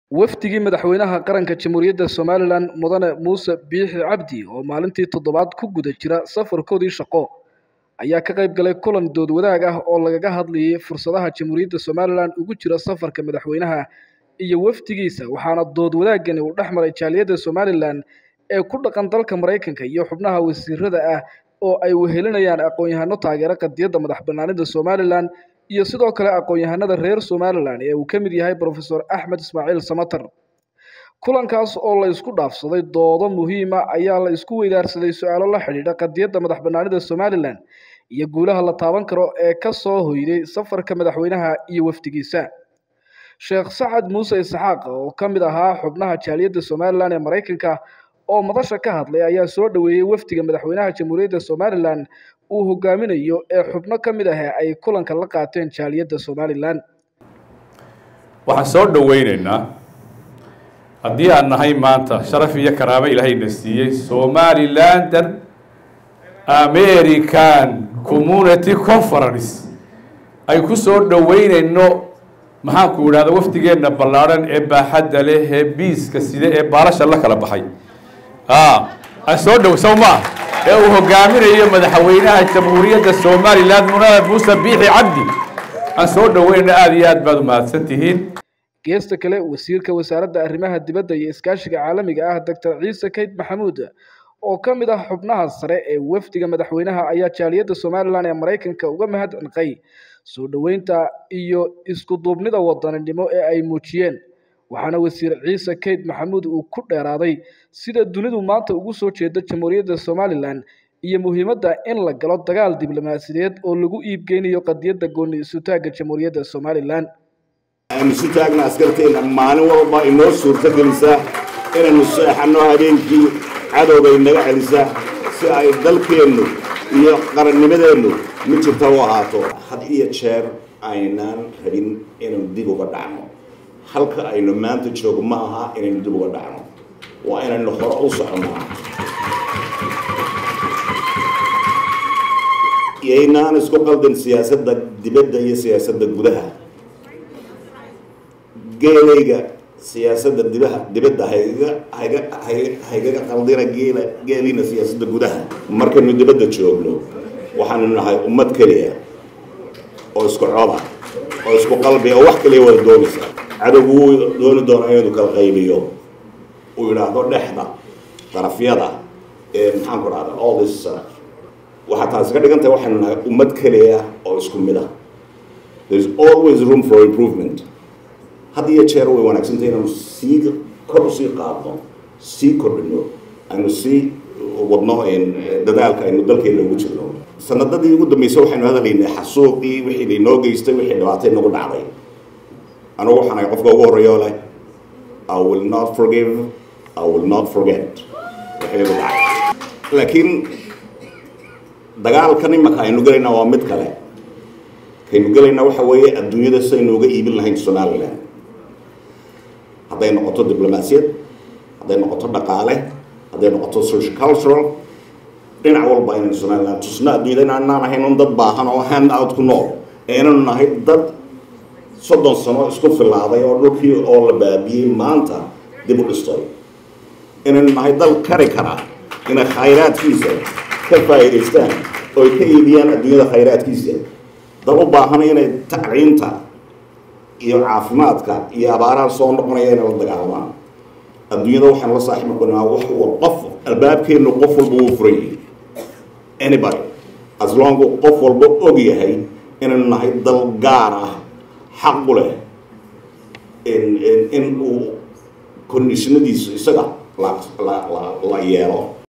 wafdigii madaxweynaha qaranka jamhuuriyadda somalilan mudane muuse biixi cabdi oo maalintii toddobaad ku guda jira safarkoodii shaqo ayaa ka qayb galay kulan dood wadaag ah oo lagaga hadlayay fursadaha jamhuuriyadda somalilan ugu jira safarka madaxweynaha iyo wafdigiisa waxaana dood wadaagani uu dhex maray jaaliyadda somalilan ee ku dhaqan dalka maraykanka iyo xubnaha wasiirada ah oo ay wehelinayaan aqoon-yahano taageera qadiyadda madax banaanida somalilan iyo sidoo kale aqoon-yahanada reer somalilan ee uu ka mid yahay brofesor axmed ismaaciil samater kulankaas oo la isku dhaafsaday doodo muhiima ayaa la isku weydaarsaday su-aalo la xidhiidha qadiyadda madax banaanida somalilan iyo guulaha la taaban karo ee ka soo hoyday safarka madaxweynaha iyo wafdigiisa sheekh sacad muuse isxaaq oo ka mid ahaa xubnaha jaaliyadda somalilan ee maraykanka oo madasha ka hadlay ayaa soo dhoweeyey wafdiga madaxweynaha jamhuuriyadda somalilan uu hogaaminayo ee xubno ka mid ah ay kulanka la qaateen jaaliyadda somalilan waxaan soo dhoweyneynaa haddii aan nahay maanta sharaf iyo karaamo ilaahayna siiyey somalilander american community conference ay ku soo dhoweyneyno maxaanku idhahda wafdigeenna ballaadhan ee baaxadda leh ee biiska side ee baalasha la kala baxay aan soo dhow sow maa ee uu hogaaminayo madaxweynaha jamhuuriyadda somalilan munada muuse biixi cabdi aan soo dhoweynayna aada iyo aad baad umahadsan tihiin geesta kale wasiirka wasaaradda arrimaha dibadda iyo iskaashiga caalamiga ah doctor ciise kayd maxamuud oo ka mid ah xubnaha sare ee wafdiga madaxweynaha ayaa jaaliyadda somalilan ee maraykanka uga mahad cinqay soo dhoweynta iyo isku duubnida wadaninimo ee ay muujiyeen waxaana wasiir ciise kayd maxamuud uu ku dheeraaday sida dunidu maanta ugu soo jeeda jamhuuriyadda somalilan iyo muhiimadda in la galo dagaal diblomaasiyadeed oo lagu iibgeynayo qadiyadda gooni isutaagga jamhuuriyadda somalilan aynu isu taagna askarteenna maalin walba inoo suurto gelisa inaynu seexanno habeenkii cadowga inaga celisa si ay dalkeennu iyo qarannimadeennu mid jirta u ahaato had iyo jeer aynaan rabin inaynu dib uga dhacno halka aynu maanta joogo ma aha inaynu dib uga dhacno waa inaynu hore u soconnaa yaynaan isku qaldan siyaasadda dibadda iyo siyaasadda gudaha geelayga siyaasadda dibaha dibadda hayga hayga haygaga qaldina geela geeliina siyaasadda gudaha markaynu dibadda joogno waxaanu nahay ummad keliya oo isku coda oo isku qalbi oo wax kaliya wada doonaysa cadowgu wuu dooni doonaa inuu kala qaybiyo uu yidhaahdo dhexda darafyada ee maxaan ku dhahda all this waxaa taasi ka dhigan tahay waxaynu nahay ummad keliya oo isku mid ah there is always room for improvement had iyo jeer way wanaagsantahay inaanu sii kor usii qaadno sii kordhino aynu sii wadno dadaalka aynu dalkeena ugu jirno sanadadii ugu dambeysay waxaynu hadalaynay xasuuqii wixii lainoo geystay wixii dhibaatay nagu dhacday anugu waxaan ahay qofka ugu horreeyo leh i will not forgive i will not forget wixii igu dhacay laakiin dagaalkan imaka aynu gelaynaa waa mid kale kaynu gelaynaa waxa weeye adduunyada sidaynu uga iibin lahayn somalilan hadday noqoto diblomaasiyad hadday noqoto dhaqaale hadday noqoto social cultural dhinac walba inaynu somalilan tusno adduunyada inaanaan ahayn un dad baahan oo hand out ku nool ee inaynu nahay dad soddon sano isku filaaday oo dhulkii oo la baabiyey maanta dib u dhistay inaynu nahay dal kari karaa inay khayraadkiisa ka faa'iidaystaan oo ay ka iibiyaan adduunyada khayraadkiisa dal u baahan inay tacliinta iyo caafimaadka iyo abaaraha soo noqonaya inay la dagaalamaan adduunyada waxaan la saaxiib noqonaa wax qof albaabkeenu qof walba wuu furan yahay anybody as long qof walba og yahay inaynu nahay dal gaar ah xaq u leh in uu conditionadiisu isaga la la la yeelo